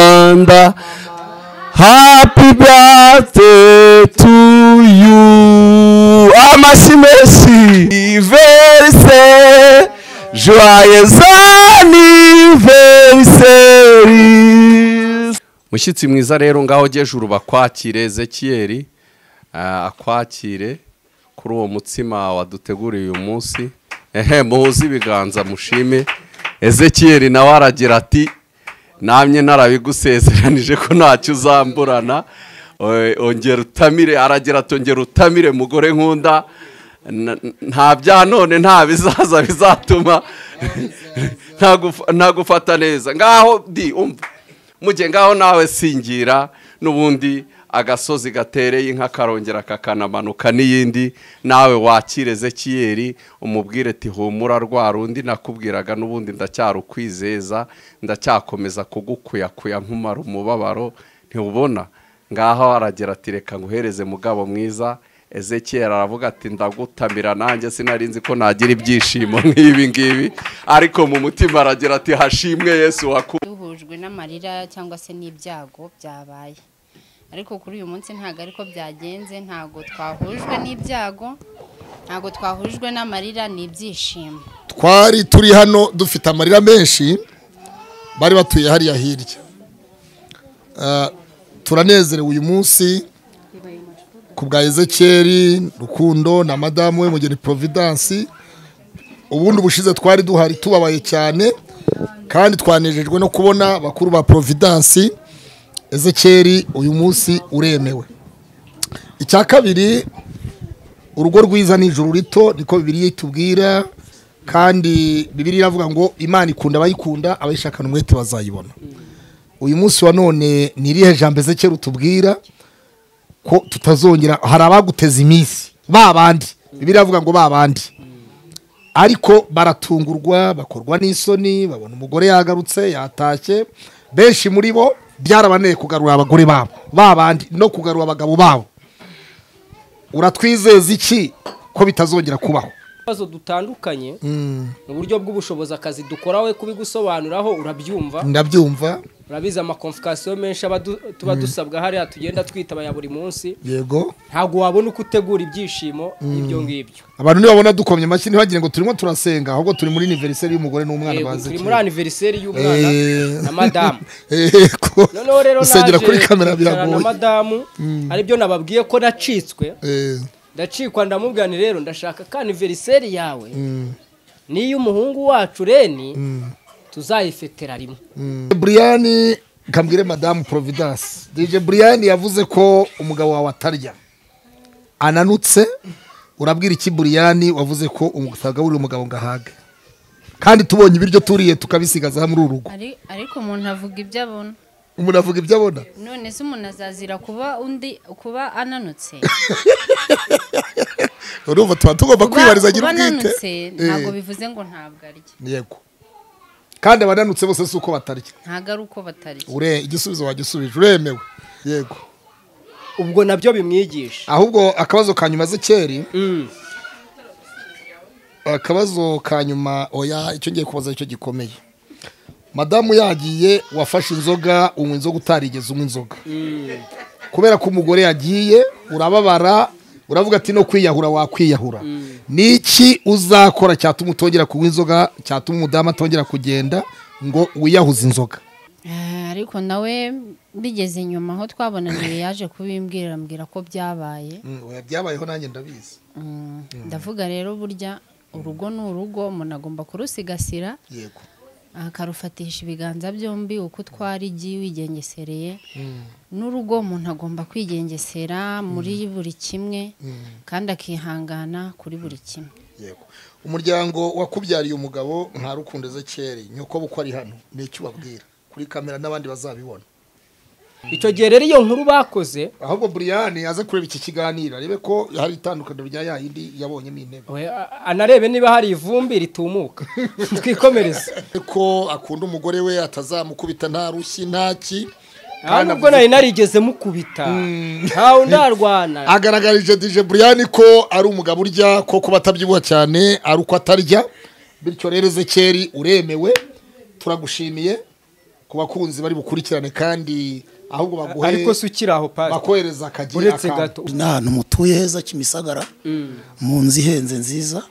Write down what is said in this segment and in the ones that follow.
Rwanda. Happy birthday to you. Amashyi menshi. Iverise. Joyeux anniversaire. Mushyitsi mwiza rero ngaho ujuru bakwakire Ezekiyeli ah, akwakire kuri uwo mutsima waduteguriye uyu munsi ehe muhuze ibiganza mushime Ezekiyeli nawe aragira ati namye narabigusezeranije ko ntacyo uzamburana Eh, ongera utamire aragira ati ongera utamire mugore nkunda Na- nta bya none nta bizaza bizatuma nta gufa- nta gufata neza ngaho di umva mujye ngaho nawe singira n'ubundi agasozi gatereye inka karongera kakanamanuka n'iyindi nawe wakire ezekiyeri umubwire ati humura rwa rundi nakubwiraga n'ubundi ndacyarukwizeza ndacyakomeza kugukuyakuya nkumara umubabaro ntiwubona ngaho aragira ati reka nguhereze mugabo mwiza ezekiyeri aravuga ati ndagutamira nanjye sinari nzi ko nagira ibyishimo nk'ibi ngibi ariko mu mutima aragira ati hashimwe yesu waku duhujwe n'amarira cyangwa se n'ibyago byabaye ariko kuri uyu munsi ntabwo ariko byagenze ntabwo twahujwe n'ibyago ntabwo twahujwe n'amarira ni ibyishimo twari turi hano dufite amarira menshi bari batuye hariya hirya Ah, turanezerewe uyu munsi ku bwa ezekiyeri rukundo na madamu we mugeni providence ubundi ubushize twari duhari tubabaye cyane kandi twanejejwe no kubona bakuru ba providence ezekiyeri uyu munsi uremewe icya kabiri urugo rwiza ni ijuru rito niko bibiri itubwira kandi bibiri iravuga ngo imana ikunda abayikunda abayishakana umwete bazayibona uyu munsi wa none ni irihe jambo ezekera utubwira ko tutazongera hari abaguteza iminsi ba bandi bibiri iravuga ngo ba bandi ariko baratungurwa bakorwa n'isoni babona umugore yagarutse yatashye benshi muri bo byarabaneye kugarura abagore babo ba bandi no kugarura abagabo babo uratwizeza iki ko bitazongera kubaho ibibazo dutandukanye mu buryo bw'ubushobozi akazi dukora we kubigusobanuraho urabyumva ndabyumva urabizi amakomfikasiyo menshi aba du- tuba dusabwa hariya tugenda twitaba ya buri munsi yego ntabwo wabona uko utegura ibyishimo ibyo ngibyo abantu nibabona dukomye amashyi ntibagire ngo turimo turasenga ahubwo turi muri aniveriseri y'umugore n'umwana Yego, bazi turi muri aniveriseri y'umwana na madamu noneho rero rero gusengera naje kuri kamera kwicarana na biragoye madamu aribyo nababwiye ko nacitswe Eh, ndacikwa ndamubwira nti rero ndashaka ka aniveriseri yawe n'iy'umuhungu wacu reni tuzayifetera rimwe brian kambwire madamu providence dj brian yavuze ko umugabo wawe atarya ananutse urabwira iki brian wavuze ko utagaburira umugabo ngo ahage kandi tubonye ibiryo turiye tukabisigaza muri uru rugo Ari- ariko umuntu avuga ibyo abona umuntu avuga ibyo abona none se umuntu azazira kuba undi kuba ananutse urumva tuba tugomba kwibariza agira kuba ubwite ananutse Eh, ntabwo bivuze ngo ntabwo arya yego kandi abananutse bose si uko batarya ntabwo ari uko batarya ure igisubizo wagisubije uremewe yego ubwo nabyo bimwigisha ahubwo akabazo ka nyuma zikeri Mm. akabazo ka nyuma oya icyo ngiye kubaza icyo gikomeye madamu yagiye wafashe inzoga unywa inzoga utarigeze unywa inzoga kubera ko umugore yagiye urababara uravuga ati no kwiyahura wakwiyahura ni iki uzakora cyatuma utongera kunywa inzoga cyatuma umudamu atongera kugenda ngo wiyahuze inzoga Ah, ariko nawe bigeze nyuma aho twabonaniye yaje kubimbwira arambwira ko byabaye byabayeho nanjye ndabizi Mm, ndavuga rero burya urugo ni urugo umuntu agomba kurusigasira yego akarufatisha ibiganza byombi uko utwara igiye wigengesereye n'urugo umuntu agomba kwigengesera muri buri kimwe kandi akihangana kuri buri kimwe yego umuryango wakubyariye umugabo nta rukundo ezekeri nyoko uko ari hano ni icyo ubabwira kuri kamera n'abandi bazabibona icyo gihe rero iyo nkuru bakoze ahubwo buriyani aze kureba iki kiganiro arebe ko hari itandukaniro rya yayindi yabonyemo intebe we, a- anarebe niba hari ivumbi ritumuka twikomereze ko akunda umugore we atazamukubita nta rushyi nta ki aha nubwo nari narigeze mukubita ntawe undarwana agaragarije dije buriyani ko ari umugabo urya ko kuba atabyibuha cyane ari uko atarya bityo rero ezekeri uremewe turagushimiye ko ku bakunzi bari bukurikirane kandi ahubwo baguhe ariko si ukiri aho pasi bakohereza akagira uretse akantu. gato ni ahantu mutuye heza kimisagara mu nzu ihenze nziza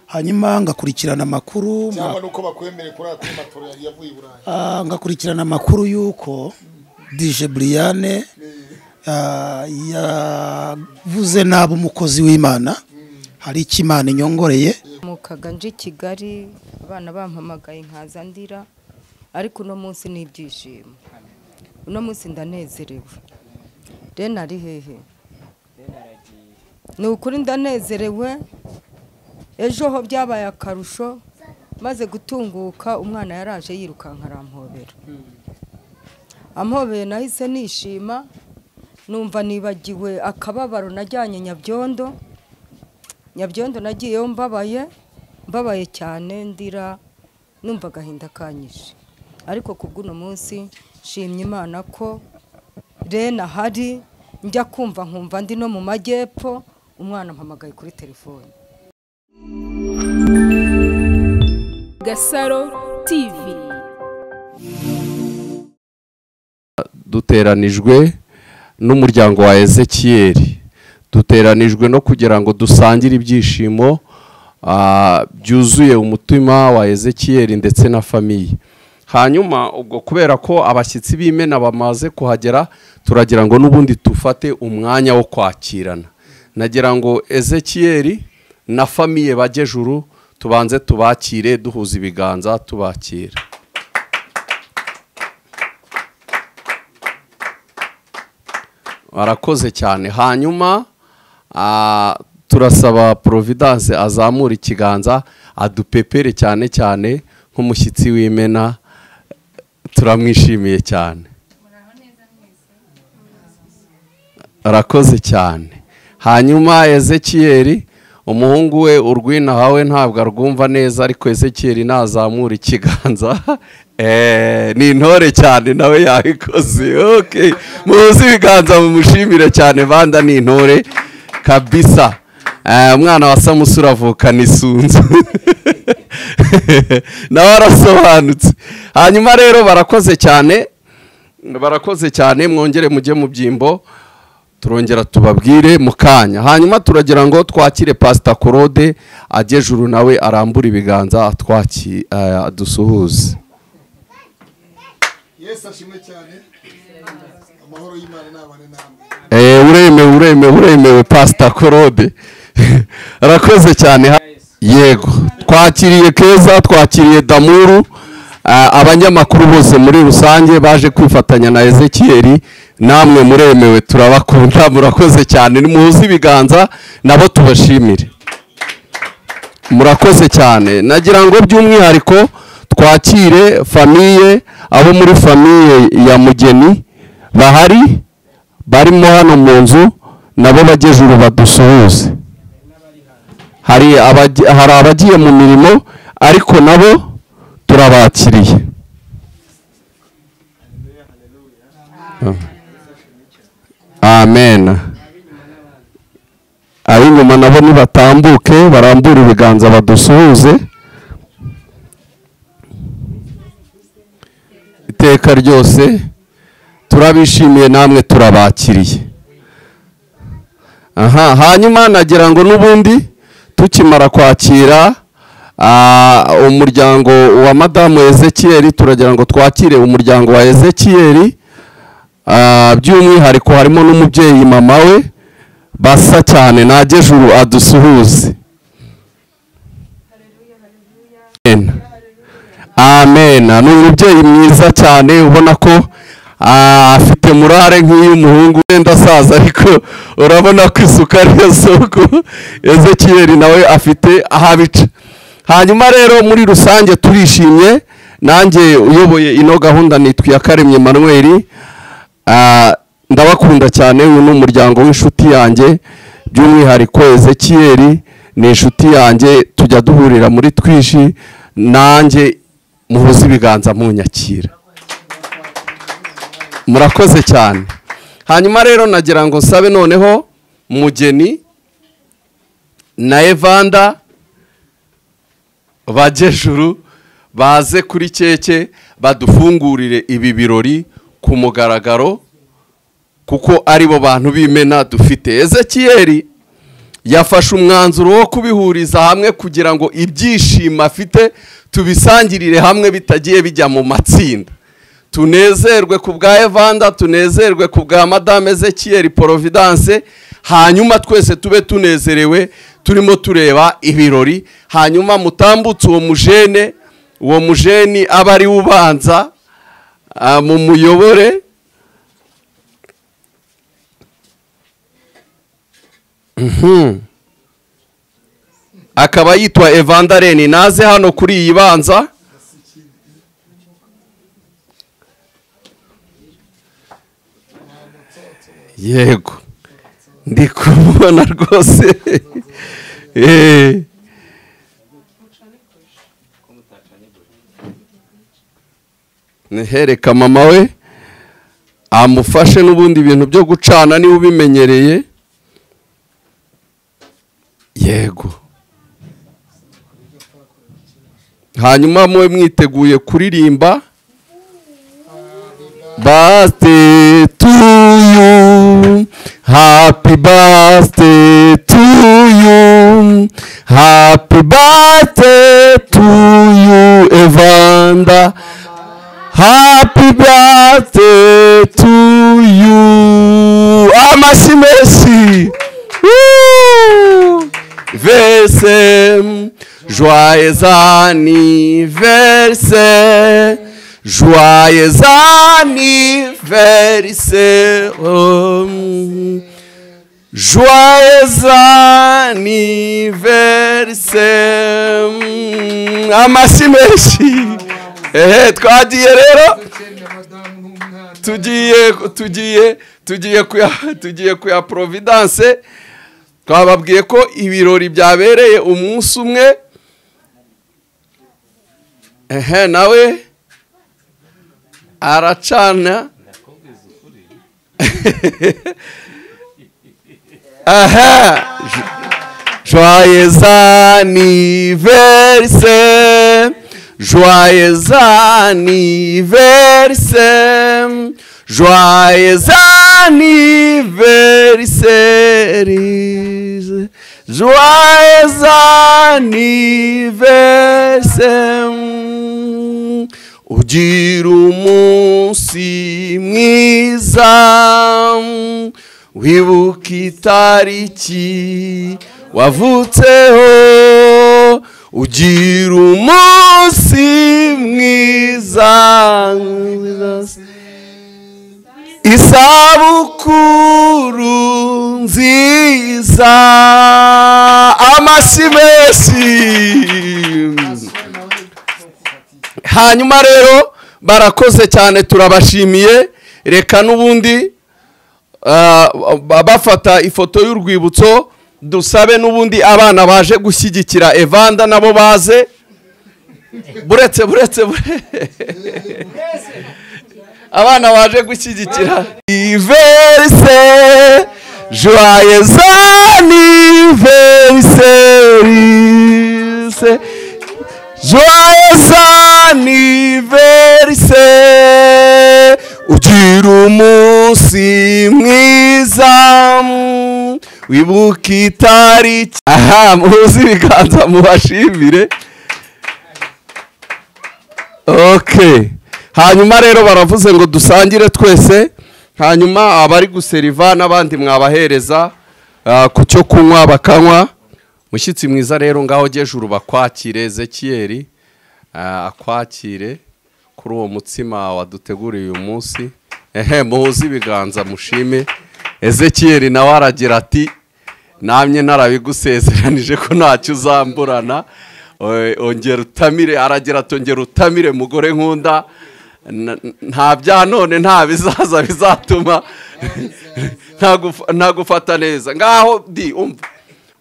hanyuma ngakurikirana amakuru cyangwa nuko bakwemere kuri ako matoro yari yavuye i Burayi Ah, ngakurikirana amakuru y'uko dije buriyane yavuze nabi umukozi w'imana hari icyo imana inyongoreye mukaga nje i kigali abana bampamagaye nkaza ndira ariko uno munsi ni ibyishimo uno munsi ndanezerewe rero ari hehe ni ukuri ndanezerewe ejo ho byabaye akarusho maze gutunguka umwana yaraje yirukanka arampobera ampobeye nahise nishima numva nibagiwe akababaro najyanye nyabyondo nyabyondo nagiyeyo mbabaye mbabaye cyane ndira numva agahinda kanyishe ariko ku bw'uno munsi nshimye imana ko rena ahari njya kumva nkumva ndi no mu majyepfo umwana mpamagaye kuri telefone Gasaro TV duteranijwe n'umuryango wa ezekiyeri duteranijwe no kugira ngo dusangire ibyishimo ah, byuzuye umutima wa ezekiyeri ndetse na famiye hanyuma ubwo kubera ko abashyitsi b'imena bamaze kuhagera turagira ngo n'ubundi dufate umwanya wo kwakirana nagira ngo ezekiyeri na famiye bajyejuru tubanze tubakire duhuza ibiganza tubakira barakoze cyane hanyuma ah, turasaba providence azamura ikiganza adupepere cyane cyane nk'umushyitsi w'imena turamwishimiye cyane arakoze cyane hanyuma ezekiyeri umuhungu we urwina hawe ntabwo arwumva neza ariko ezekiyeri nazamura ikiganza Eh, ni intore cyane nawe yabikoze okay. muzi ibiganza mumushimire cyane banda ni intore kabisa Eh, umwana wa samusi uravukana isunzu nawe arasobanutse hanyuma rero barakoze cyane barakoze cyane mwongere mujye mu byimbo turongera tubabwire mu kanya hanyuma turagira ngo twakire pasita korode ajyejuru nawe arambure ibiganza atwaki eh, adusuhuze yesu ashimwe cyane amahoro y'imana n'abane namwe Eh, uremewe uremewe uremewe pasita korode arakoze cyane ha- yego twakiriye keza twakiriye damuru Ah, abanyamakuru bose muri rusange baje kwifatanya na ezekiyeri namwe muremewe turabakunda murakoze cyane nimuhuze ibiganza nabo tubashimire murakoze cyane nagira ngo by'umwihariko twakire famiye abo muri famiye ya mugeni bahari barimo hano mu nzu nabo bagejuru badusuhuze hari abagi- hari abagiye mu mirimo ariko nabo turabakiriye amen ab'inyuma nabo nibatambuke barambure ibiganza badusuhuze iteka ryose turabishimiye namwe turabakiriye aha hanyuma nagira ngo n'ubundi tukimara kwakira ah, umuryango wa madamu ezekiyeri turagira ngo twakire umuryango wa ezekiyeri Ah, by'umwihariko harimo n'umubyeyi mama we basa cyane najyejuru adusuhuze Amen. amen ni umubyeyi mwiza cyane ubona ko ah, afite murare nk'iy'umuhungu wenda asaza ariko urabona ko isuku ari yo soko ezekiyeri nawe afite aho abica hanyuma rero muri rusange turishimye nanjye uyoboye ino gahunda nitwa iyakaremye manuel Ah, ndabakunda cyane uyu ni umuryango w'inshuti yanjye by'umwihariko ezekiyeri ni inshuti yanjye tujya duhurira muri twishi nanjye muhuze ibiganza munyakira murakoze cyane hanyuma rero nagira ngo nsabe noneho mugeni na evanda bajyejuru baze kuri keke badufungurire ibi birori ku mugaragaro kuko aribo bantu b'imena dufite ezekiyeri yafashe umwanzuro wo kubihuriza hamwe kugira ngo ibyishimo afite tubisangirire hamwe bitagiye bijya mu matsinda tunezerwe ku bwa evanda tunezerwe ku bwa madame ezekiyeri porovidanse hanyuma twese tube tunezerewe turimo tureba ibirori hanyuma mutambutse uwo mujene uwo mujeni aba ari ubanza ah, mu muyobore Mhm. akaba yitwa evanda reni naze hano kuri iyi banza yego ndi kubona rwose Eh. nihereka mama we amufashe n'ubundi bintu byo gucana niba ubimenyereye yego hanyuma mube mwiteguye kuririmba birthday to you happy birthday to you happy birthday to you evanda happy birthday to you amashyi menshi Woo! Verse, joyeux anniversaire, joyeux anniversaire, oh. joyeux anniversaire, amashyi menshi, ehe twagiye rero tugiye tugiye tugiye kuya tugiye kuya providence twababwiye ko ibirori byabereye umunsi umwe ehe nawe aracana aha joyeux anniversaire joyeux anniversaire Joyeux anniversaire, joyeux anniversaire. Ugira umunsi mwiza, wibuka itariki wavutseho. Ugira umunsi mwiza isabukuru nziza amashyi menshi hanyuma rero barakoze cyane turabashimiye reka n'ubundi ah, ba- bafata ifoto y'urwibutso dusabe n'ubundi abana baje gushyigikira evanda nabo baze buretse buretse buretse abana baje gushyigikira iverise joyeux anniversaire joyeux anniversaire ugira umunsi mwiza wibuka itariki aha muzi ibiganza mubashimire ok hanyuma rero baravuze ngo dusangire twese hanyuma abari guseriva n'abandi mwabahereza ah, ku cyo kunywa bakanywa mushyitsi mwiza rero ngaho juru bakwakire ezekiyeri akwakire kuri uwo mutsima waduteguriye uyu munsi ehe muhuze ibiganza mushime ezekiyeri nawe aragira ati namye narabigusezeranije ko ntacyo uzamburana Eh, ongera utamire aragira ati ongera utamire mugore nkunda Na- nta bya none nta bizaza bizatuma ntagufa- ntagufata neza ngaho di umva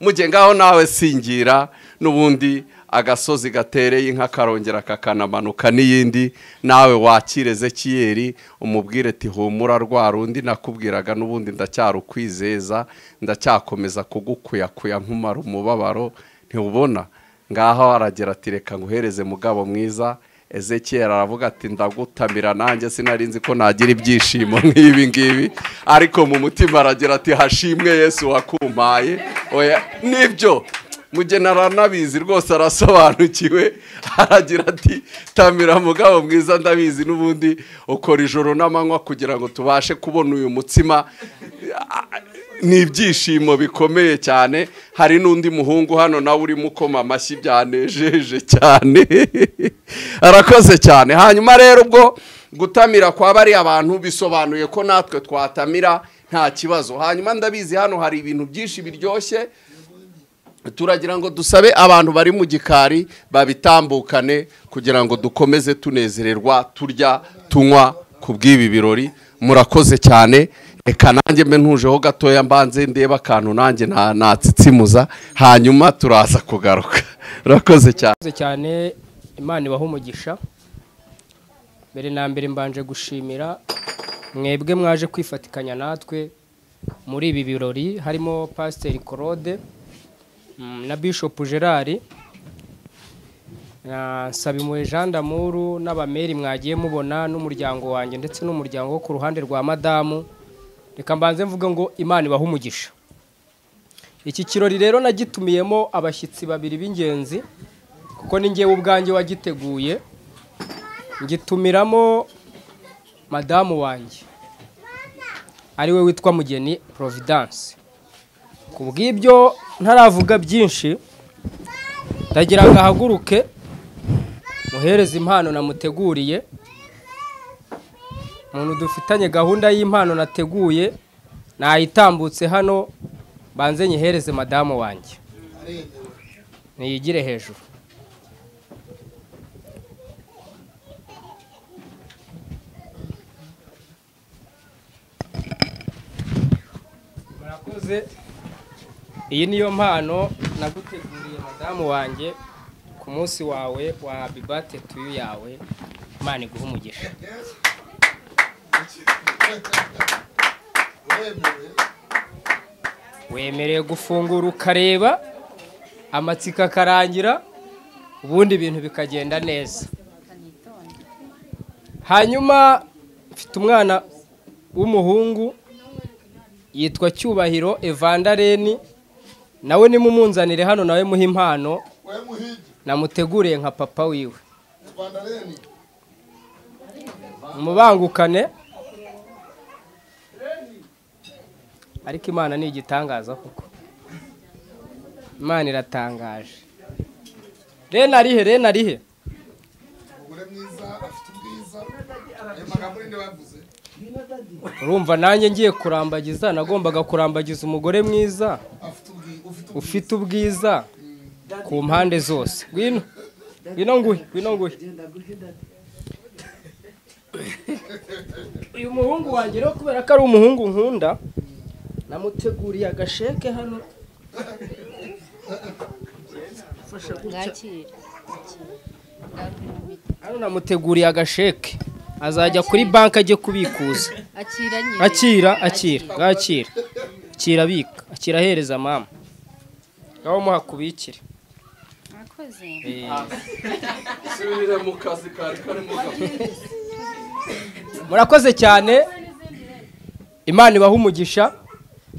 mujye ngaho nawe singira n'ubundi agasozi gatereye inka karongera kakanamanuka n'iyindi nawe wakire ezekiyeri umubwire ati humura rwa rundi nakubwiraga n'ubundi ndacyarukwizeza ndacyakomeza kugukuyakuya nkumara umubabaro ntiwubona ngaho aragira ati reka nguhereze mugabo mwiza ezekiyeri aravuga ati ndagutamira nanjye sinari nzi ko nagira ibyishimo nk'ibi ngibi ariko mu mutima aragira ati hashimwe yesu wakumpaye oya nibyo mugenera nabizi rwose arasobanukiwe aragira ati tamira mugabo mwiza ndabizi n'ubundi ukora ijoro n'amanywa kugira ngo tubashe kubona uyu mutsima ni ibyishimo bikomeye cyane hari n'undi muhungu hano nawe urimo ukoma amashyi byanejeje cyane arakoze cyane hanyuma rero ubwo gutamira kwa bariya bantu bisobanuye ko natwe twatamira nta kibazo hanyuma ndabizi hano hari ibintu byinshi biryoshye turagira ngo dusabe abantu bari mu gikari babitambukane kugira ngo dukomeze tunezererwa turya tunywa ku bw'ibi birori murakoze cyane reka nanjye mbe ntujeho gatoya mbanze ndeba akantu nanjye nta- natsitsimuza hanyuma turaza kugaruka murakoze cyane murakoze cyane imana ibaha umugisha mbere na mbere mbanje gushimira mwebwe mwaje kwifatikanya natwe muri ibi birori harimo pasiteri claude mm, na bishop gerard na nsabimwe jean d'amuru n'abameri mwagiye mubona n'umuryango wanjye ndetse n'umuryango wo ku ruhande rwa madamu reka mbanze mvuge ngo imana ibaha umugisha iki kirori rero nagitumiyemo abashyitsi babiri b'ingenzi kuko ni ngewe ubwanjye wagiteguye ngitumiramo madamu wanjye ariwe witwa mugeni providence ku bw'ibyo ntaravuga byinshi ndagira ngo ahaguruke muhereze impano namuteguriye umuntu dufitanye gahunda y'impano nateguye nayitambutse hano banze nyihereze madamu wanjye niyigire hejuru murakoze iyi niyo mpano naguteguriye madamu wanjye ku munsi wawe wa bibate tuyu yawe imana iguha umugisha wemerewe gufungura ukareba amatsiko akarangira ubundi ibintu bikagenda neza hanyuma mfite umwana w'umuhungu yitwa cyubahiro evandareni nawe nimumunzanire hano nawe muhe impano namuteguriye nka papa wiwe mubangukane ariko imana ni igitangaza koko imana iratangaje reni arihe reni arihe urumva nanjye ngiye kurambagiza nagombaga kurambagiza umugore mwiza ufite ubwiza ku mpande zose ngwino ngwino nguhe ngwino nguhe uyu muhungu wanjye rero kubera ko ari umuhungu nkunda namuteguriye agasheke hano mwakire hano namuteguriye agasheke azajya kuri banki ajye kubikuza akira nyine akira akira ngakira akira abika akira ahereza mama ngaho muhakubikire mwakoze subire mu kazi kari karimo murakoze cyane imana ibaha umugisha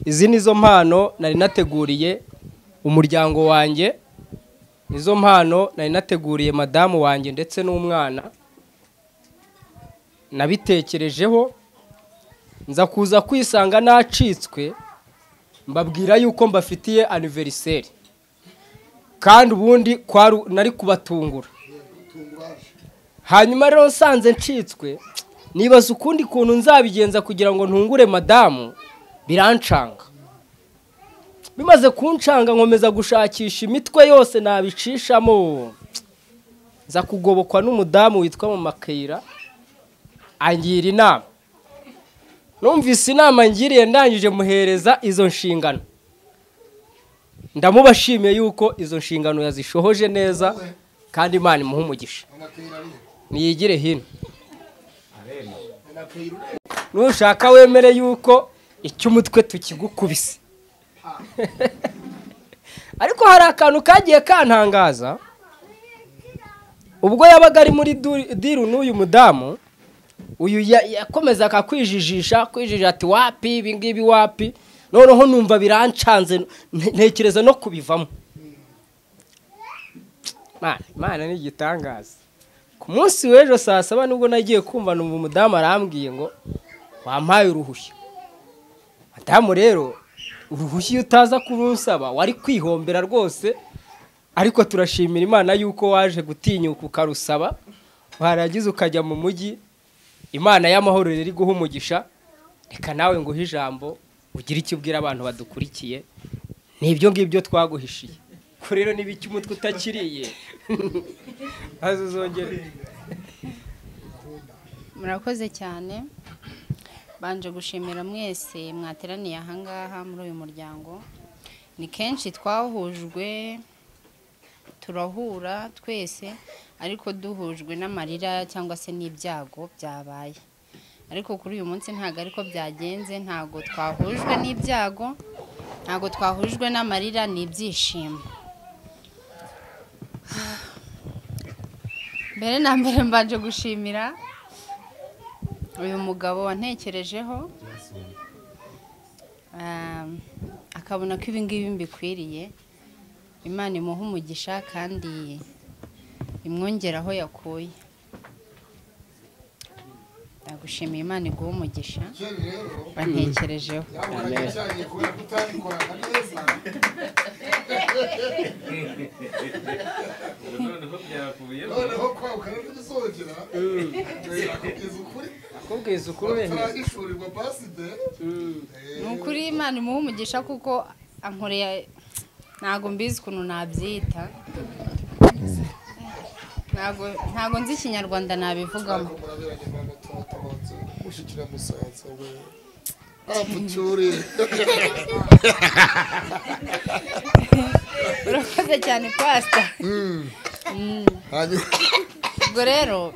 izi nizo mpano nari nateguriye umuryango wanjye nizo mpano nari nateguriye madamu wanjye ndetse n'umwana nabitekerejeho nza kuza kwisanga nacitswe mbabwira yuko mbafitiye aniveriseri kandi ubundi kwari- nari kubatungura hanyuma rero nsanze ncitswe nibaza ukundi kuntu nzabigenza kugira ngo ntungure madamu birancanga bimaze kuncanga nkomeza gushakisha imitwe yose nabicishamo nza kugobokwa n'umudamu witwa mu makayira angira inama numvise inama ngiriye ndangije muhereza izo nshingano ndamubashimiye yuko izo nshingano yazishohoje neza kandi imana imuha umugisha niyigire hino nushaka wemere yuko icy'umutwe tukigukubise ariko hari akantu kagiye kantangaza ubwo yabaga ari muri du- diru n'uyu mudamu uyu ya- yakomezaga kwijijisha kwijijisha ati wapi ibi ngibi wapi noneho numva birancanze nte- ntekereza no kubivamo Mana, imana ni igitangaza ku munsi w'ejo saa saba nibwo nagiye kumva numva umudamu arambwiye ngo wampaye uruhushya madamu rero uruhushya iyo utaza kurunsaba wari kwihombera rwose ariko turashimira imana yuko waje gutinyuka ukarusaba warangiza ukajya mu mujyi imana y'amahoro riri guha umugisha reka nawe nguhe ijambo ugire icyo ubwira abantu badukurikiye ni ibyo ngibyo twaguhishiye ko rero niba icyo umutwe utakiriye maze uzongere murakoze cyane banje gushimira mwese mwateraniye ahangaha muri uyu muryango ni kenshi twahujwe turahura twese ariko duhujwe n'amarira cyangwa se n'ibyago byabaye ariko kuri uyu munsi ntabwo ariko byagenze ntabwo twahujwe n'ibyago ntabwo twahujwe n'amarira ni ibyishimo mbere na mbere mbanje gushimira uyu mugabo wantekerejeho um, akabona ko ibi ngibi mbikwiriye imana imuha umugisha kandi imwongera aho yakuye ndagushimiye imana iguha umugisha bantekerejeho akubwiza ukuri wemeye ni ukuri imana imuha umugisha kuko ankoreye ntabwo mbizi ukuntu nabyita ntabwo ntabwo nzi ikinyarwanda nabivugamo urakoze cyane pasita hanyuma ubwo rero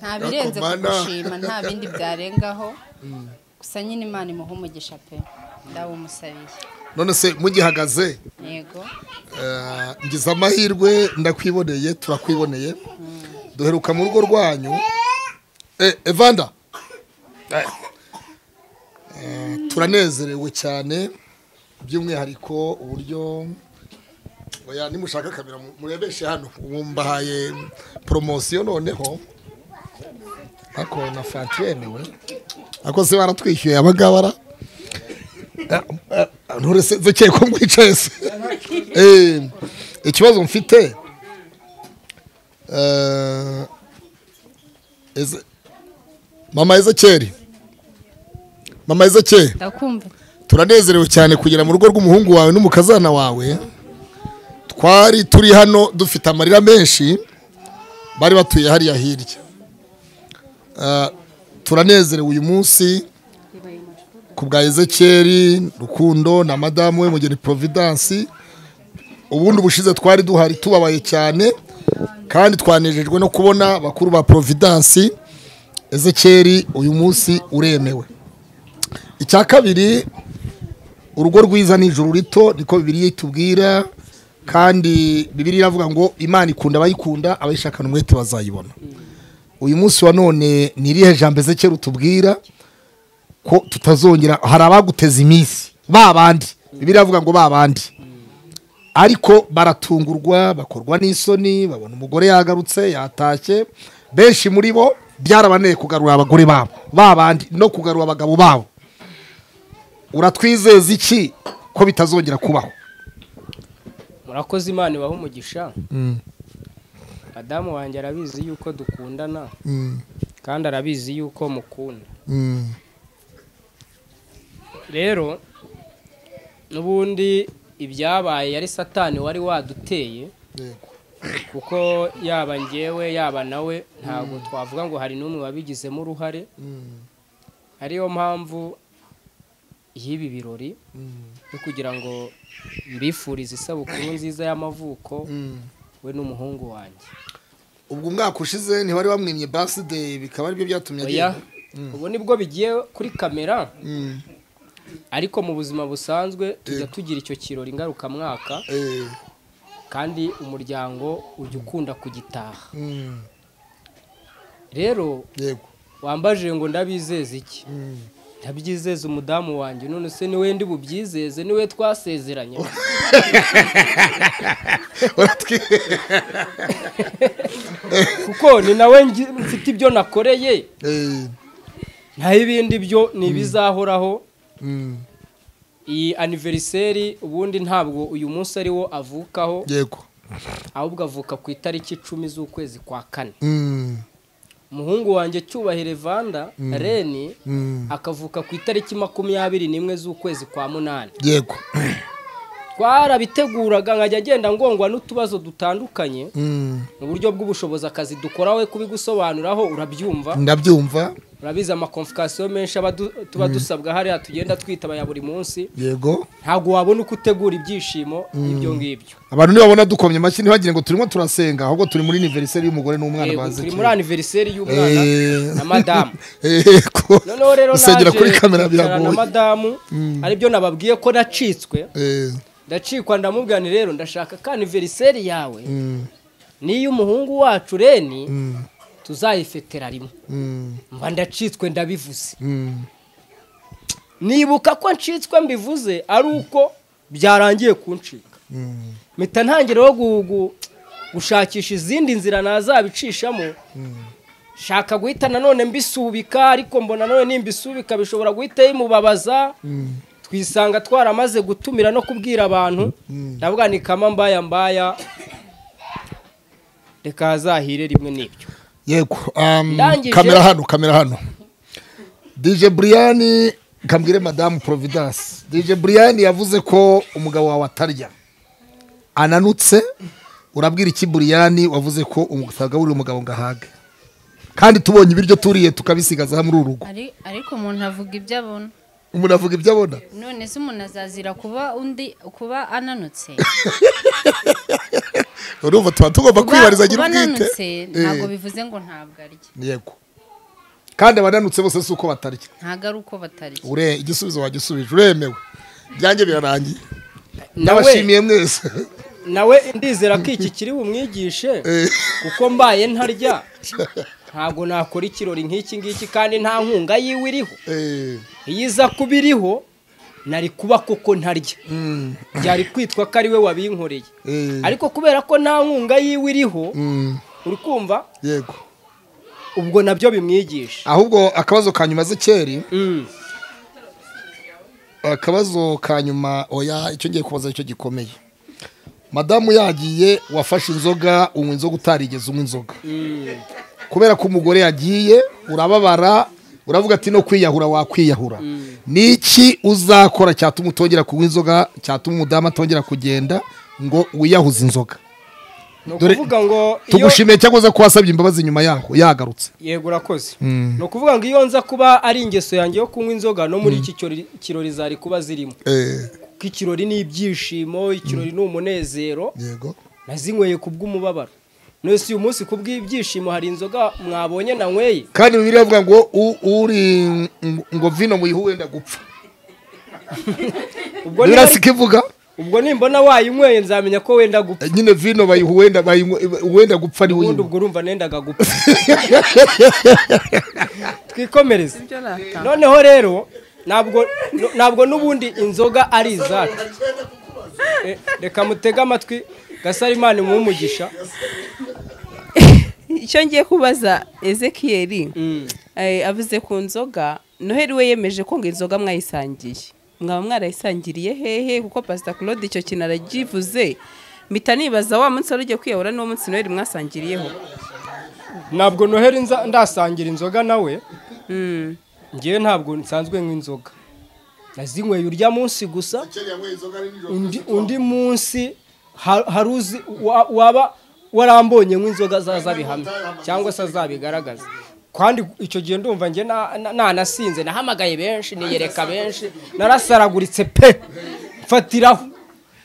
nta birenze Rakomana. kugushima nta bindi byarengaho gusa nyine imana imuha umugisha pe ndawumusabiye none se mugihagaze yego eh, ngize amahirwe ndakwiboneye turakwiboneye duheruka mu rugo rwanyu Eh, evanda Eh, eh, turanezerewe cyane by'umwihariko uburyo oya nimushaka kamera mu- murebeshe hano ubu mbahaye poromosiyo noneho ariko na fanti yemewe ariko se baratwishyuye abagabara nturese dukeye ko mwicaye se Eh, ikibazo mfite eh, Eze- mama ezekeri mama ezekeri ndakumva turanezerewe cyane kugera mu rugo rw'umuhungu wawe n'umukazana wawe twari turi hano dufite amarira menshi bari batuye hariya hirya Ah, turanezerewe uyu munsi ku bwa ezekeri rukundo na madamu we mugeni providence ubundi ubushize twari duhari tubabaye cyane kandi twanejejwe no kubona bakuru ba providence ezekeri uyu munsi uremewe icya kabiri urugo rwiza ni ijuru rito niko bibiri itubwira kandi bibiri iravuga ngo imana ikunda abayikunda abayishakana umwete bazayibona uyu munsi wa none ni irihe jambo ezekera utubwira ko tutazongera hari abaguteza iminsi ba bandi bibiri iravuga ngo ba bandi ariko baratungurwa bakorwa n'isoni babona umugore yagarutse yatashye benshi muri bo byarabaneye kugarura abagore babo ba bandi no kugarura abagabo babo uratwizeza iki ko bitazongera kubaho murakoze imana ibaha umugisha madamu wanjye arabizi yuko dukundana kandi arabizi yuko mukunda rero n'ubundi ibyabaye yari satani wari waduteye kuko yaba njyewe yaba nawe ntabwo twavuga ngo hari n'umwe wabigizemo uruhare ariyo mpamvu y'ibi birori yo kugira ngo mbifurize isabukuru nziza y'amavuko we n'umuhungu wanjye ubwo umwaka ushize ntiwari wamwimye baside bikaba aribyo byatumye oya agenda ubu nibwo bigiye kuri kamera ariko mu buzima busanzwe tujya tugira icyo kirori ngarukamwaka Eh, kandi umuryango ujya ukunda kugitaha rero yego wambaje ngo ndabizeze iki ntabyizeze umudamu wanjye none se niwe ndi bubyizeze niwe twasezeranye uratwi kuko ni nawe ngi- mfite ibyo nakoreye Eh, naho ibindi byo ni ibizahoraho mm, iyi aniveriseri ubundi ntabwo uyu munsi ariwo avukaho yego ahubwo avuka ku itariki icumi z'ukwezi kwa kane Mm, umuhungu wanjye cyubahire vanda reni mm, akavuka ku itariki makumyabiri n'imwe z'ukwezi kwa munani yego twarabiteguraga nkajya agenda ngongwa n'utubazo dutandukanye Mm, mu buryo bw'ubushobozi akazi dukora we kubigusobanuraho urabyumva ndabyumva urabizi amakomfikasiyo menshi aba du- tuba dusabwa hariya tugenda twitaba ya buri munsi yego ntabwo wabona uko utegura ibyishimo ibyo ngibyo abantu nibabona dukomye amashyi ntibagire ngo turimo turasenga ahubwo turi muri aniveriseri y'umugore n'umwana Yego, bazi turi kera. muri aniveriseri y'umwana Eh. na madamu Yego. noneho rero gusengera naje kuri kamera kwicara na biragoye madamu aribyo nababwiye ko nacitswe Eh, ndacikwa ndamubwira nti rero ndashaka ka aniveriseri yawe mm, niyo umuhungu wacu reni mm, tuzayifetera rimwe mm, mba ndacitswe ndabivuze mm. nibuka ko ncitswe mbivuze ari uko byarangiye kuncika mpita ntangiraho gu- gu- gushakisha izindi nzira nazabicishamo shaka guhita nanone mbisubika ariko mbona nanone nimbisubika bishobora guhita bimubabaza twisanga twaramaze gutumira no kubwira abantu ndavuga ni kama mbaya mbaya reka hazahire rimwe n'ibyo yego um, Ndangije. kamera hano kamera hano dj brian kambwire madamu providence dj brian yavuze ko umugabo wawe atarya ananutse urabwira iki brian wavuze ko utagaburira umugabo ngo ahage kandi tubonye ibiryo turiye tukabisigaza muri uru rugo Ari- ariko umuntu avuga ibyo abona umuntu avuga ibyo abona none se umuntu azazira kuba undi kuba ananutse urumva tuba tugomba Kuba- kwibarizagira kuba ubwite ananutse ntabwo bivuze ngo ntabwo arya Eh, yego kandi abananutse bose si uko batarya ntabwo ari uko batarya ure igisubizo wagisubije uremewe byanjye birarangiye nawe ndabashimiye mwese nawe ndizera ko iki kiri bumwigishe kuko mbaye ntarya ntabwo nakora ikirori nk'iki ngiki kandi nta nkunga yiwe iriho Eh, iyo iza kuba iriho nari kuba koko ntarya byari kwitwa ko ari we wabinkoreye eh, ariko kubera ko nta nkunga yiwe iriho mm, uri kumva yego ubwo nabyo bimwigisha ahubwo akabazo ka nyuma z'icyeri Mm. akabazo ka nyuma oya icyo ngiye kubaza icyo gikomeye madamu yagiye wafashe inzoga unywa inzoga utarigeze unywa inzoga kubera ko umugore yagiye urababara uravuga ati no kwiyahura wakwiyahura ni iki uzakora cyatuma utongera kunywa inzoga cyatuma umudamu atongera kugenda ngo wiyahuze inzoga ni Dore- ukuvuga ngo iyo tugushimiye cyangwa se ko wasabye imbabazi nyuma yaho yagarutse yego urakoze ni ukuvuga ngo iyo nza kuba ari ingeso yanjye yo kunywa inzoga no muri iki kirori- kirori zari kuba zirimo Eh, ko ikirori ni ibyishimo ikirori ni umunezero yego nazinyweye ku bw'umubabaro nose uyu munsi ku bw'ibyishimo hari inzoga mwabonye nanyweye kandi bibiri avuga ngo u- uri ng- ngo vino muyiha uwenda gupfa ubwo niba- birasika ivuga ubwo nimbona wayinyweye nzamenya ko wenda gupfa Eh, nyine vino bayiha uwenda bayinywa- uwenda gupfa niwe ubundi uyinywa ubwo urumva nendaga gupfa twikomereze noneho rero ntabwo ntabwo n'ubundi inzoga ari izacu Eh, reka mutege amatwi gasarimani umugisha icyo ngiye kubaza ezekiyeri eh, avuze ku nzoga noheri we yemeje ko ngo inzoga mwayisangiye mwaba mwarayisangiriye hehe kuko pasita claude icyo kintu aragivuze mpita nibaza wa munsi wari ugiye kwiyahura n'uwo munsi noheri mwasangiriyeho ntabwo noheri nza- ndasangira inzoga nawe ngewe ntabwo nsanzwe nk'inzoga nazinyweye urya munsi gusa undi, undi munsi ha- hari uzi wa- waba warambonye nk'inzoga zazabihamya cyangwa se azabigaragaza kandi icyo gihe ndumva nge na- na- nanasinze nahamagaye benshi niyereka benshi narasaraguritse pe mfatiraho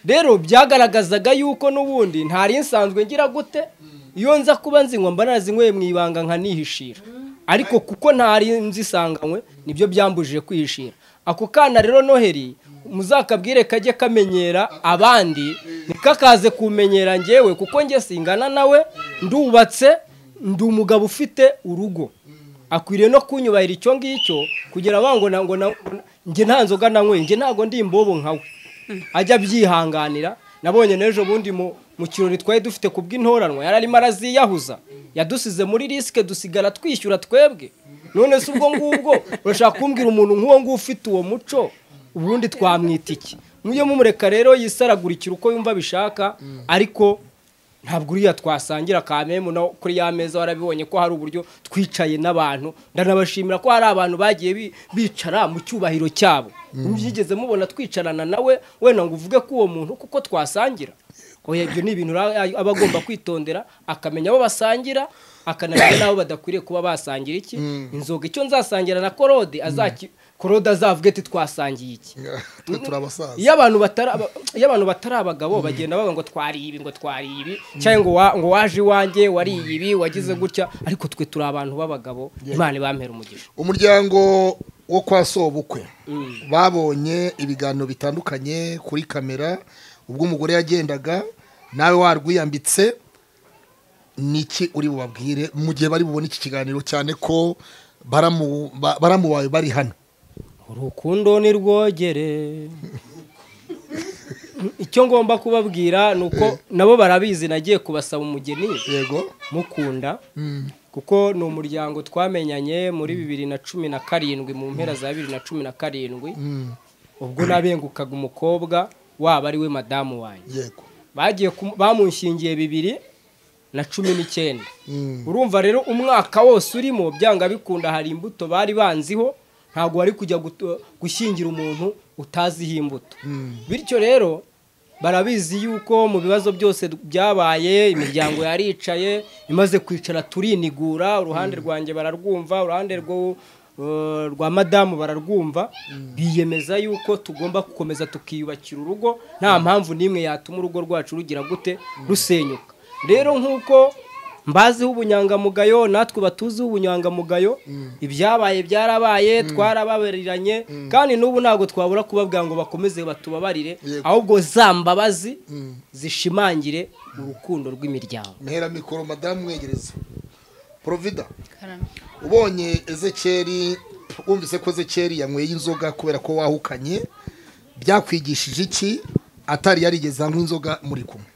rero byagaragazaga yuko n'ubundi ntari nsanzwe ngira gute iyo nza kuba nzinywa mba narazinyweye mu ibanga nkanihishira ariko kuko ntari nzisanganywe nibyo byambujije kwihishira ako kana rero noheri muzakabwire kajye kamenyera abandi ntikakaze kumenyera ngewe kuko njye singana nawe ndubatse ndi umugabo ufite urugo akwiriye no kunyubahira icyo ngicyo kugira ngo na- ngo na- njye nta nzoga nanyweye njye ntabwo ndi imbobo nkawe ajya abyihanganira nabonye n'ejo bundi mu mu kirori twari dufite ku bw'intoranwa yari arimo araziyahuza yadusize muri risike dusigara twishyura twebwe none se ubwo ngubwo urashaka kumbwira umuntu nk'uwo nguwo ufite uwo muco ubundi twamwita iki mujye mumureka rero yisaragurikira uko yumva abishaka ariko ntabwo uriya twasangira ka memu no kuri ya meza warabibonye ko hari uburyo twicaye n'abantu ndanabashimira ko hari abantu bagiye bi- bicara mu cyubahiro cyabo byigeze mubona twicarana nawe wenda ngo uvuge ko uwo muntu kuko twasangira oya ibyo ni ibintu ra- aba agomba kwitondera akamenya abo basangira akanamenya n'abo badakwiriye kuba basangira iki inzoga icyo nzasangira na korode azaki korode azavuge ati twasangiye iki twe turi abasaza iyo abantu batari aba- iyo abantu batari abagabo bagenda bavuga ngo twariye ibi ngo twariye ibi cyangwa ngo wa- ngo waje iwanjye wariye ibi wagize gutya ariko twe turi abantu b'abagabo imana ibampera umugisha umuryango wo kwa sobukwe babonye ibiganiro bitandukanye kuri kamera ubwo umugore yagendaga nawe warwiyambitse niki uri bubabwire mu gihe bari bubone iki kiganiro cyane ko baramu- ba- baramubaye bari hano urukundo ni rwogere icyo ngomba kubabwira ni uko nabo barabizi nagiye kubasaba umugeni yego mukunda kuko ni umuryango twamenyanye muri bibiri na cumi na karindwi mu mpera za bibiri na cumi na karindwi ubwo nabengukaga umukobwa waba ari we madamu wanjye yego bagiye kumu- bamunshingiye bibiri na cumi n'icyenda urumva rero umwaka wose urimo byanga bikunda hari imbuto bari banziho ntabwo wari kujya gutu- gushyingira umuntu utaziho imbuto bityo rero barabizi yuko mu bibazo byose byabaye imiryango yaricaye imaze kwicara turinigura uruhande rwanjye bararwumva uruhande rwo eh, rwa madamu bararwumva biyemeza yuko tugomba gukomeza tukiyubakira urugo nta mpamvu n'imwe yatuma urugo rwacu rugira gute rusenyuka rero nk'uko mbaziho ubunyangamugayo natwe batuziho ubunyangamugayo ibyabaye byarabaye twarababariranye kandi n'ubu ntabwo twabura kubabwira ngo bakomeze batubabarire ahubwo za mbabazi zishimangire urukundo rw'imiryango mpera mikoro madamu mwegereza porovida Karame. ubonye ezekeri wumvise ko ezekeri yanyweye inzoga kubera ko wahukanye byakwigishije iki atari yarigeze anywa inzoga muri kumwe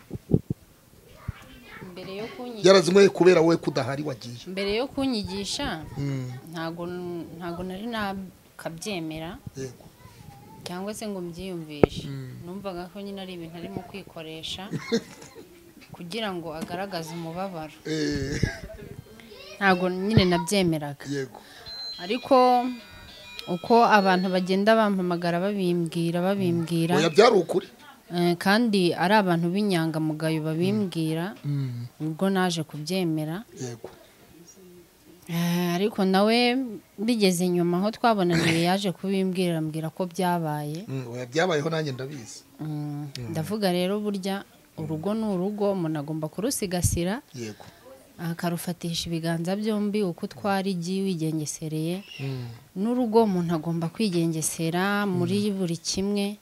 mbere yo kunyigisha yarazinyweye kubera wowe kudahari wagiye mbere yo kunyigisha ntago ntago nari nakabyemera yego cyangwa se ngo mbyiyumvishe numvaga ko nyine ari ibintu arimo kwikoresha kugira ngo agaragaze umubabaro Eh, ntago nyine nabyemeraga yego ariko uko abantu bagenda bampamagara babimbwira babimbwira oya byari ukuri eh, kandi ari abantu b'inyangamugayo babimbwira ubwo naje kubyemera yego Eh, ariko nawe bigeze nyuma aho twabonaniye yaje kubimbwira ambwira ko byabaye Mm, oya byabayeho nanjye ndabizi Mm, ndavuga rero burya urugo ni urugo umuntu agomba kurusigasira yego akarufatisha ibiganza byombi uko utwara igi wigengesereye n'urugo umuntu agomba kwigengesera muri buri kimwe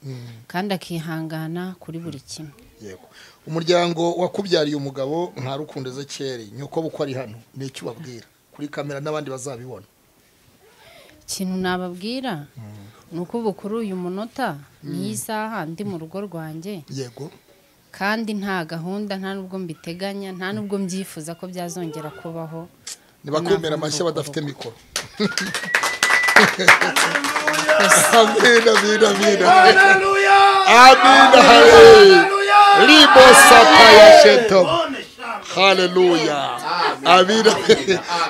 kandi akihangana kuri buri kimwe yego umuryango wakubyariye umugabo nta rukundo ezekeri nyoko buko ari hano ni icyo ubabwira kuri kamera n'abandi bazabibona ikintu nababwira ni uko ubu kuri uyu munota n'iyi saha ndi mu rugo rwanjye yego kandi nta gahunda nta n'ubwo mbiteganya nta n'ubwo mbyifuza ko byazongera kubaho ntibakumira amashyi badafite mikoro amina amina amina amina haleluya libo sata ya sheto haleluya amina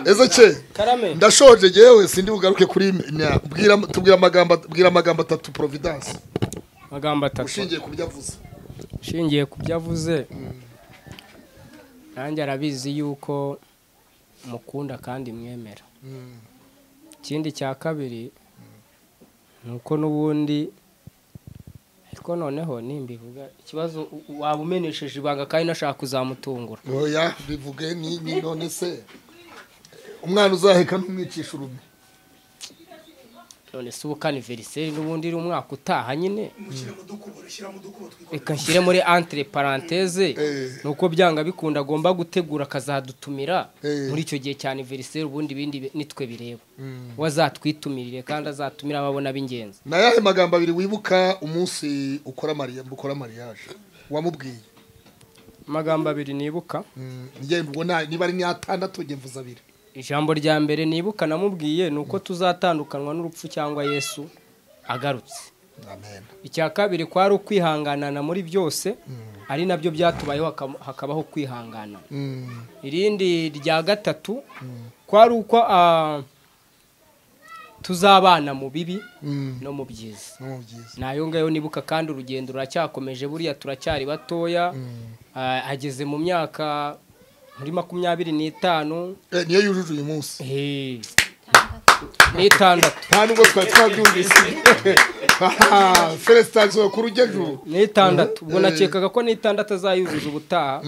eze ce karame ndashoje yewe sindi bugaruke kuri na- bwira tubwira amagambo bwira amagambo atatu providence magambo atatu ushingiye ku byo avuze ushingiye ku byo avuze nanjye arabizi yuko mukunda kandi mwemera ikindi cya kabiri ni uko n'ubundi ariko noneho nimbivuga ikibazo u- u- waba umenesheje ibanga kandi nashaka kuzamutungura oya bivuge ni ni none se umwana uzaheka ntumwicisha urume none se ubu kaniveriseri n'ubundi iri umwaka utaha nyine reka nshyire muri antire paranteze ni uko byanga bikunda agomba gutegura akazadutumira Eh. muri icyo gihe cyane veriseri ubundi ibindi bi- nitwe bireba we azatwitumirire kandi azatumire ababona b'ingenzi ni ayahe magambo abiri wibuka umunsi ukora mariya ukora mariyaje wamubwiye amagambo abiri nibuka Mm, njye mbona niba ari n'atandatu njye mvuze abiri ijambo rya mbere nibuka namubwiye ni uko tuzatandukanywa n'urupfu cyangwa yesu agarutse amen icya kabiri kwari ukwihanganana muri byose ari nabyo byatubayeho hakaba- hakabaho kwihangana Mm, irindi rya gatatu kwari uko ah, tuzabana mu bibi mm, no mu byiza no byiza nayo ngayo nibuka kandi urugendo ruracyakomeje buriya turacyari batoya Ah, ageze mu myaka muri makumyabiri n'itanu Eh, niyo yujuje uyu munsi Eh, n'itandatu nta nubwo twari twabyumvise felesitansiyo kuri ujya juru n'itandatu ubwo nakekaga ko n'itandatu azayuzuza ubutaha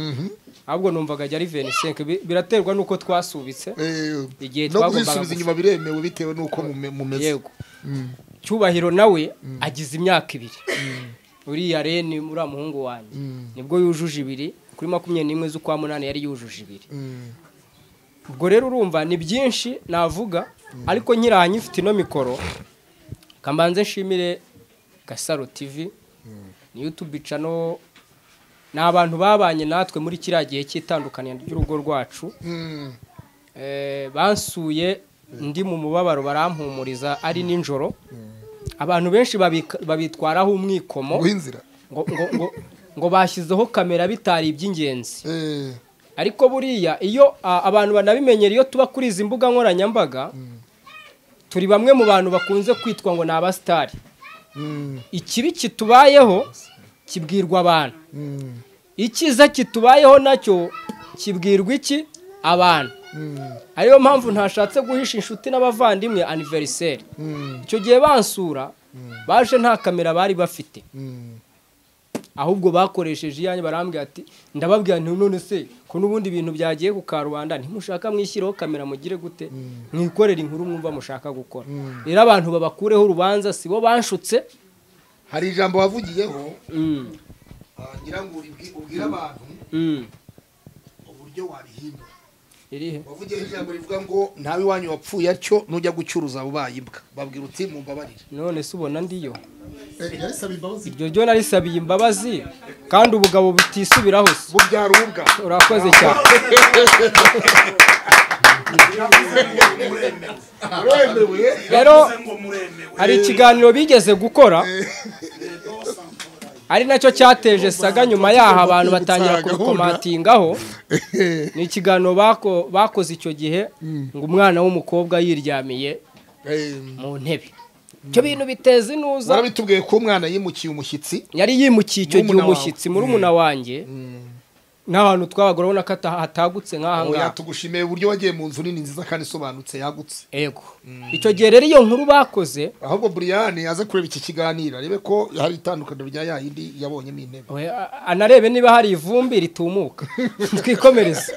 ahubwo numvaga ajya ari venisenke biraterwa n'uko twasubitse Eh, Igihe no twagombaga kuzisubiza gufata. inyuma biremewe bitewe n'uko mume- mumeze yego cyubahiro nawe agize imyaka ibiri uriya reni uriya muhungu wanjye nibwo yujuje ibiri kuri makumyabiri n'imwe z'ukwa munani yari yujuje ibiri Mm, ubwo rero urumva ni byinshi navuga ariko nkiraha nyifite ino mikoro kambanze nshimire gasaro tv youtube cano ni abantu babanye natwe muri kiriya gihe cy'itandukaniro ry'urugo rwacu mm, Eh, bansuye ndi mu mubabaro barampumuriza ari nijoro abantu benshi babika- babitwaraho umwikomo guha inzira ngo, ngo, ngo, ngo bashyizeho kamera bitari iby'ingenzi Eh, ariko buriya iyo a, abantu banabimenyera iyo tuba kuri izi mbuga nkoranyambaga turi bamwe mu bantu bakunze kwitwa ngo ni abasitari mm, ikibi kitubayeho kibwirwa abantu mm, icyiza kitubayeho nacyo kibwirwa iki abantu mm, ariyo mpamvu ntashatse guhisha inshuti n'abavandimwe aniveriseri mm, icyo gihe bansura baje nta kamera bari bafite mm. ahubwo bakoresheje iyanyu barambwira ati ndababwira nti none se ko n'ubundi ibintu byagiye ku karubanda ntimushaka mwishyireho kamera mugire gute mwikorera inkuru mwumva mushaka gukora rero abantu babakureho urubanza si bo banshutse hari ijambo wavugiyeho Mm, ah, ngira ngo uribwi- ubwire abantu mm. uburyo wabihindura irihe wavugiyeho ijambo rivuga ngo ntawe iwanyu wapfuye atyo nujya gucuruza ubaye imbwa babwira uti mumbabarire none se ubona ndiyo yarisaba imbabazi iryo ryo narisabiye imbabazi kandi ubugabo butisubiraho se bubyara ububwa urakoze cyane uremewe rero hari ikiganiro bigeze gukora ari nacyo cyateje saga nyuma yaho abantu batangira gutanga kubikomatingaho ni ikiganiro bako- bakoze icyo gihe ngo umwana w'umukobwa yiryamiye Eh, mu ntebe ibyo bintu biteza inuza barabitubwiye ko umwana yimukiye umushyitsi yari yimukiye icyo gihe Murumuna wawe. umushyitsi murumuna wanjye n'abantu twabagore urabona ko ata- hatagutse nk'aha oya ngaha tugushimiye uburyo wagiye mu nzu nini nziza kandi isobanutse yagutse yego icyo gihe rero iyo nkuru bakoze ahubwo buriyani aze kureba iki kiganiro arebe ko hari itandukaniro rya ya yindi yabonyemo intebe We, a- anarebe niba hari ivumbi ritumuka twikomereze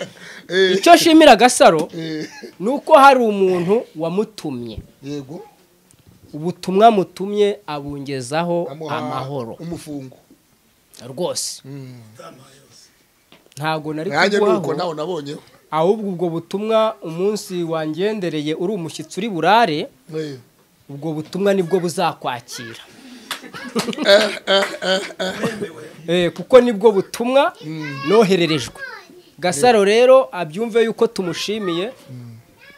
Eh, icyo nshimira agasaro eh, ni uko hari umuntu wamutumye yego ubutumwa mutumye abungezaho amuha amahoro umufungo rwose Mm. ntabwo nari nanjye nuko kuguhaho nawe nabonyeho ahubwo ubwo butumwa umunsi wangendereye uri umushyitsi uri burare Eh, ubwo butumwa nibwo buzakwakira Eh, kuko nibwo butumwa nohererejwe gasaro rero abyumve yuko tumushimiye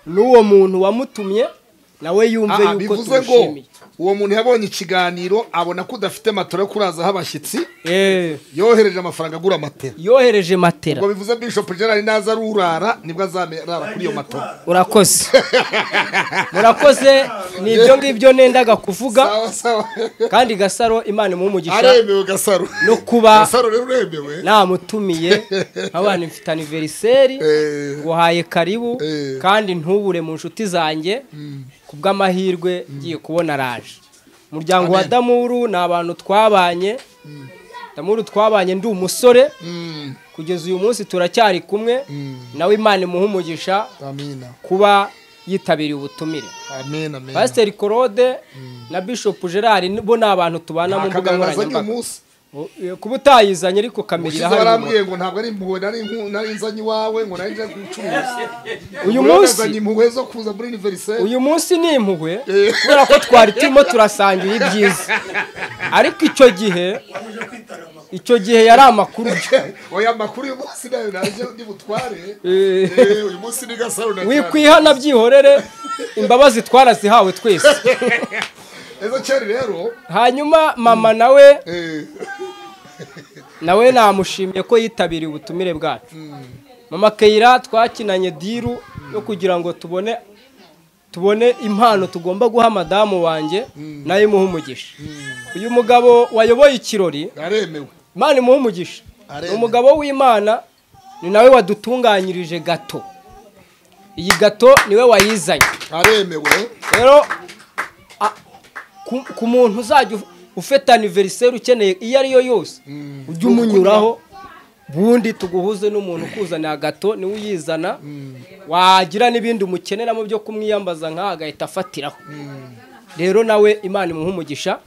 n'uwo muntu wamutumye nawe yumve aha, yuko bivuze ngo tumushimiye uwo muntu yabonye ikiganiro abona ko udafite matera yo kurazaho abashyitsi Eh, yohereje amafaranga agura matera yohereje matera ubwo bivuze bishop gerard naza arurara nibwo azarara kuri iyo matera urakoze murakoze ni ibyo ngibyo nendaga kuvuga sawa sawa kandi gasaro imana imuhe umugisha aremewe gasaro no kuba gasaro rero uremewe namutumiye nk'abantu mfite aniveriseri Eh. nguhaye karibu Eh. kandi ntubure mu nshuti zanjye ku bw'amahirwe ngiye kubona raje umuryango wa damuru ni abantu twabanye damuru twabanye ndi umusore Mm, kugeza uyu munsi turacyari kumwe nawe imana imuhe umugisha amina kuba yitabiriye ubutumire amen amen pasiteri claude na bishop gerard bo ni abantu tubana mu mbuga akagangazanye nkoranyambaga umunsi Eh, kuba utayizanye ariko kamera ushize barambwiye ngo ntabwo ari impuhwe nari nku- nari nzanye iwawe ngo nari nje gucuruza uyu Ngo munsi nazanye impuhwe zo kuza muri univeriseri uyu munsi ni impuhwe kubera ko twari turimo turasangira ibyiza ariko icyo gihe icyo gihe yari amakuru oya amakuru uyu munsi nayo nanjye ndibutware Eh. Eh, uyu munsi ni gasaro na cyane wikwihana byihorere imbabazi twarazihawe twese ejo cyari rero hanyuma mama nawe eh, nawe namushimiye ko yitabiriye ubutumire bwacu mama keyira twakinanye diru yo kugira ngo tubone tubone impano tugomba guha madamu wanjye nayo imuha umugisha uyu mugabo wayoboye ikirori aremewe imana imuha umugisha ni Aremewe. umugabo w'imana ni nawe wadutunganyirije gato iyi gato niwe wayizanye aremewe rero a- ku- ku muntu uzajya uf- ufite aniveriseri ukeneye iyo ariyo yose ujye umunyuraho bundi tuguhuze n'umuntu ukuzaniye agato niwe uyizana wagira n'ibindi umukeneramo byo kumwiyambaza nk'aha agahita afatiraho rero nawe imana imuha umugisha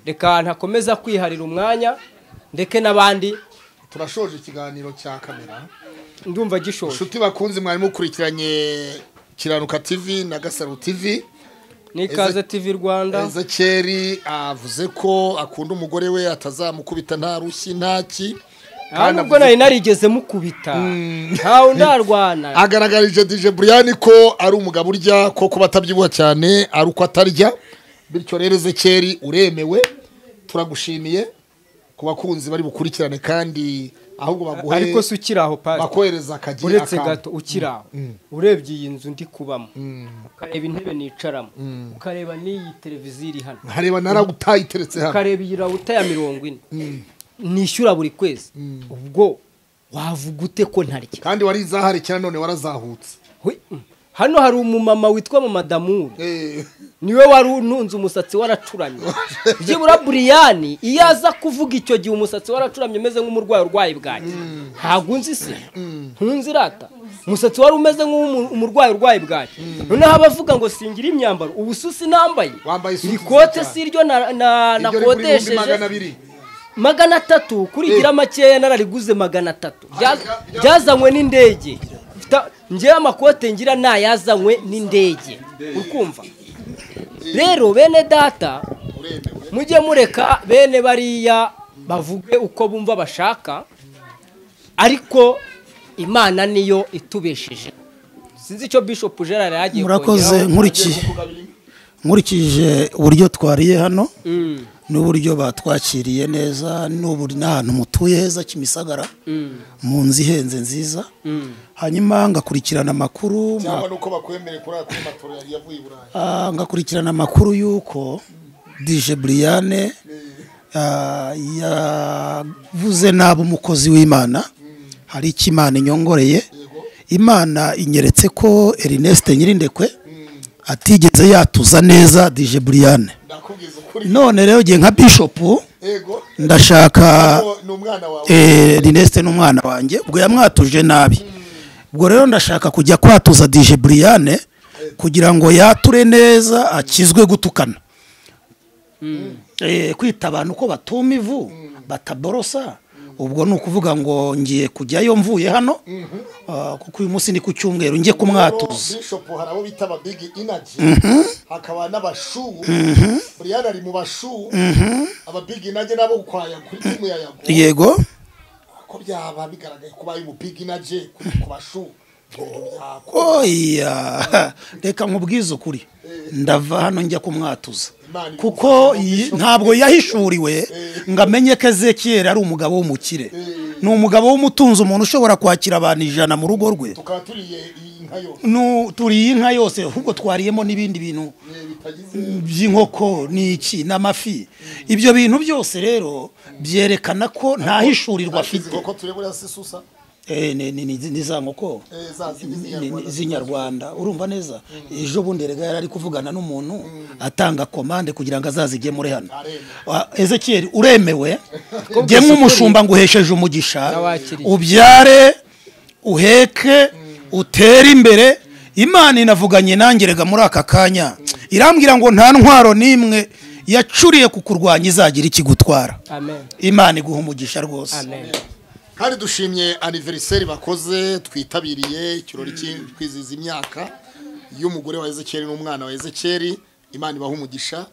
reka ntakomeza kwiharira umwanya ndeke n'abandi turashoje ikiganiro cya kamera ndumva gishoje inshuti bakunze mwari mukurikiranye kiranuka tv na gasaro tv ni ikaze tivi rwanda ezekeri avuze ko akunda umugore we atazamukubita nta rushyi nta ki nta kandi nubwo avuze- nari narigeze mukubita ntawe undarwana agaragarije dj buriyani ko ari umugabo urya ko kuba atabyibuha cyane ari uko atarya bityo rero ezekeri uremewe turagushimiye ku bakunzi bari bukurikirane kandi ahubwo baguhe ariko si ukiri aho pasi bakohereza akagiye uretse akantu. gato ukiri aho urebye iyi nzu ndi kubamo ukareba intebe nicaramo ukareba n'iyi televiziyo iri hano nkareba naragutayiteretse hano ukareba iyi rawuta ya mirongo ine nishyura buri kwezi ubwo wavuga ute ko ntarya kandi wari izahari cyane none warazahutse Hwi- hano hari umumama witwa mama damuri Eh, niwe wari untunze umusatsi waracuramye byibura buriyani iyo aza kuvuga icyo gihe umusatsi waracuramye umeze nk'umurwayi urwaye bwaki ntabwo unzi se ntunzi irata umusatsi wari umeze nk'umurwayi urwaye bwaki noneho abavuga ngo singira imyambaro ubu susi nambaye Wambaye isusi iri kote nziza. si iryo na- na- iryo riri kuri ibihumbi magana nakodesheje abiri magana atatu kuri gira makeya narariguze magana atatu Bya- Arega- bya- byazanywe n'indege Fita- njyewe amakote ngira ntayazanywe n'indege ukumva rero bene data mujye mureka bene bariya bavuge uko bumva bashaka ariko imana niyo itubesheje sinzi icyo bishop gerard yagiye murakoze kongeraho. nkurikiye nkurikije uburyo twariye hano n'uburyo batwakiriye neza n'uburyo n'ahantu mutuye heza kimisagara mu nzu ihenze nziza hanyuma ngakurikirana amakuru cyangwa nuko bakwemereye kuri aya kuri matora yari yavuye i burayi Ah, ngakurikirana amakuru y'uko dije buriyane yavuze nabi umukozi w'imana hari icyo imana inyongoreye imana inyeretse ko erineste nyirindekwe atigeze yatuza neza dije buriyane ndakubwiza ukuri none rero gihe nka bishopu yego ndashaka Ngo ni umwana wawe eh, erineste n'umwana wanjye ubwo yamwatuje nabi ubwo rero ndashaka kujya kwatuza dije buriyane kugira ngo yature neza akizwe gutukana Eh, kwita abantu ko batuma ivu bataborosa ubwo ni ukuvuga ngo ngiye kujyayo mvuye hano ah, kuko uyu munsi ni ku cyumweru njye kumwatuza bishop hari abo bita ababigi inaji hakaba n'abashu buriyani ari mu bashu ababigi inaji nabo kwaya kuri timu ya yago yego ko byaba bigaragaye kuba ari mu big inaji kuri ku bashu Ngo byako. oya reka nkubwize ukuri ndava hano njya kumwatuza Imana kuko iyi- ntabwo yahishuriwe ngo amenye ko ezekiyeri ari umugabo w'umukire ni umugabo w'umutunzi umuntu ushobora kwakira abantu ijana mu rugo rwe tukaba turiye iyi nka yose Nu- turiye inka yose ahubwo twariyemo n'ibindi bintu Eh, bitagize by'inkoko n'iki n'amafi ibyo bintu byose rero byerekana ko nta hishurirwa izi afite nkoko turi buriya si susa Eh, ni- ni- ni- ni za nkoko Eh, za zindi ni- ni- z'inyarwanda z'inyarwanda urumva neza ejo bundi rega yari ari kuvugana n'umuntu atanga komande kugira ngo azazigemure hano Wa- ezekiyeli uremewe jye nk'umushumba nguhesheje umugisha Nawakiriye. ubyare uheke utere imbere imana inavuganye nangerega muri aka kanya irambwira ngo nta ntwaro n'imwe yacuriye ku kurwanya izagira ikigutwara amen imana iguha umugisha rwose amen kandi dushimye aniveriseri bakoze twitabiriye ikirori cyo kwizihiza imyaka y'umugore wa ezekeri n'umwana wa ezekeri imana ibaha umugisha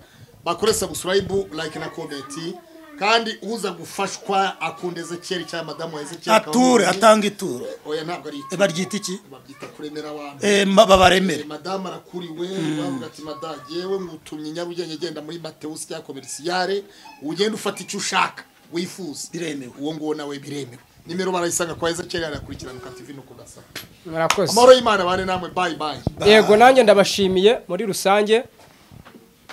bakore sabusikarayibu like na komenti kandi uza gufashwa akunda ezekeri cyangwa madamu wa ezekeri ature atanga ituro oya ntabwo ari icyo baryita iki babyita kuremera abantu Eh, ma- babaremere Eh, madamu arakuriwe bavuga ati madamu yewe ngutumye nyabugenge genda muri matewusi cyangwa komerisiyare ugenda ufata icyo ushaka wifuza Biremewe. uwo nguwo nawe biremewe nimero barayisanga kwa ezekeri arakurikirana ukativi no kudasaba murakoze amahoro y'imana bane namwe bayi bayi yego nanjye ndabashimiye muri rusange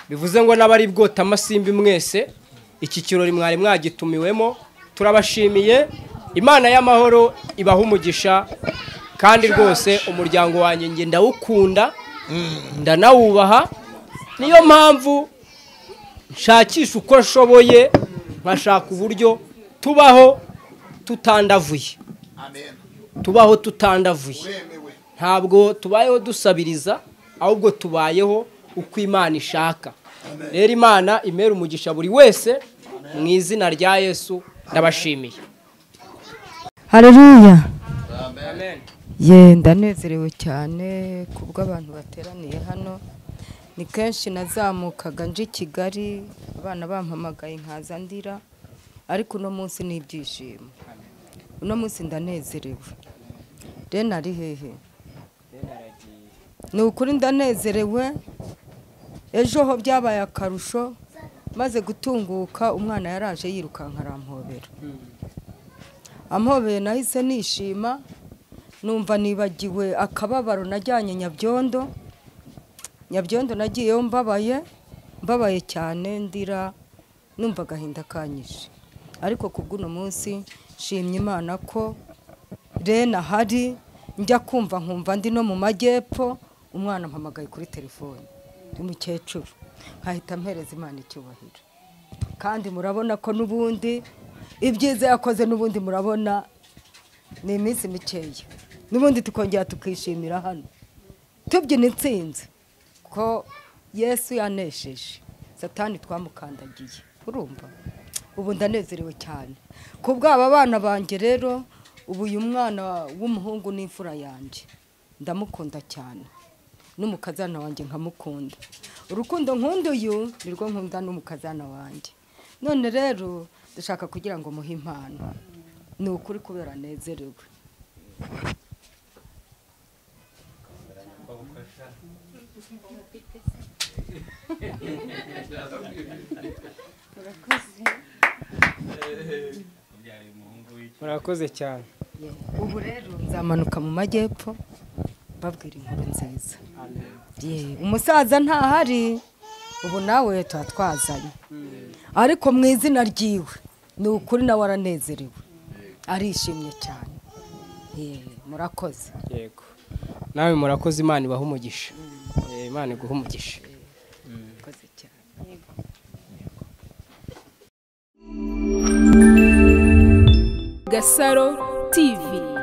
bivuze ngo n'abari bwota amasimbi mwese iki kirori mwari mwagitumiwemo turabashimiye imana y'amahoro ibaha umugisha kandi rwose umuryango wanjye nge ndawukunda ndanawubaha niyo mpamvu nshakisha uko nshoboye nkashaka uburyo tubaho tutandavuye amen tubaho tutandavuye bemewe ntabwo tubayeho dusabiriza ahubwo tubayeho uko imana ishaka rero imana imera umugisha buri wese mu izina rya yesu ndabashimiye hareruya ye ndanezerewe cyane ku bw'abantu bateraniye hano ni kenshi nazamukaga nje i kigali abana bampamagaye nkaza ndira ariko uno munsi ni ibyishimo uno munsi ndanezerewe rero ari hehe ni ukuri ndanezerewe ejo ho byabaye akarusho maze gutunguka umwana yaraje yirukanka arampobera ampobeye nahise nishima numva nibagiwe akababaro najyanye nyabyondo nyabyondo nagiyeyo mbabaye mbabaye cyane ndira numva agahinda kanyishe ariko ku bw'uno munsi nshimye imana ko rena ahari njya kumva nkumva ndi no mu majyepfo umwana ampamagaye kuri telefone umukecuru nkahita mpereza imana icyubahiro kandi murabona ko n'ubundi ibyiza yakoze n'ubundi murabona ni iminsi mikeya n'ubundi tukongera tukishimira hano tubyina intsinzi ko yesu yanesheje satani twamukandagiye urumva ubu ndanezerewe cyane ku bw'aba bana banjye rero ubu uyu mwana w'umuhungu ni imfura yanjye ndamukunda cyane n'umukazana wanjye nkamukunda urukundo nkunda uyu nirwo nkunda n'umukazana wanjye none rero dushaka kugira ngo muhe impano ni ukuri kubera anezerewe murakoze cyane ubu rero nzamanuka mu majyepfo babwira inkuru nziza Ye, umusaza ntahari ubu nawe tuba twazanye ariko mu izina ryiwe ni ukuri nawe aranezerewe arishimye cyane Ye, murakoze yego nawe murakoze imana ibaha umugisha Eh, imana iguha umugisha murakoze cyane Gasaro TV.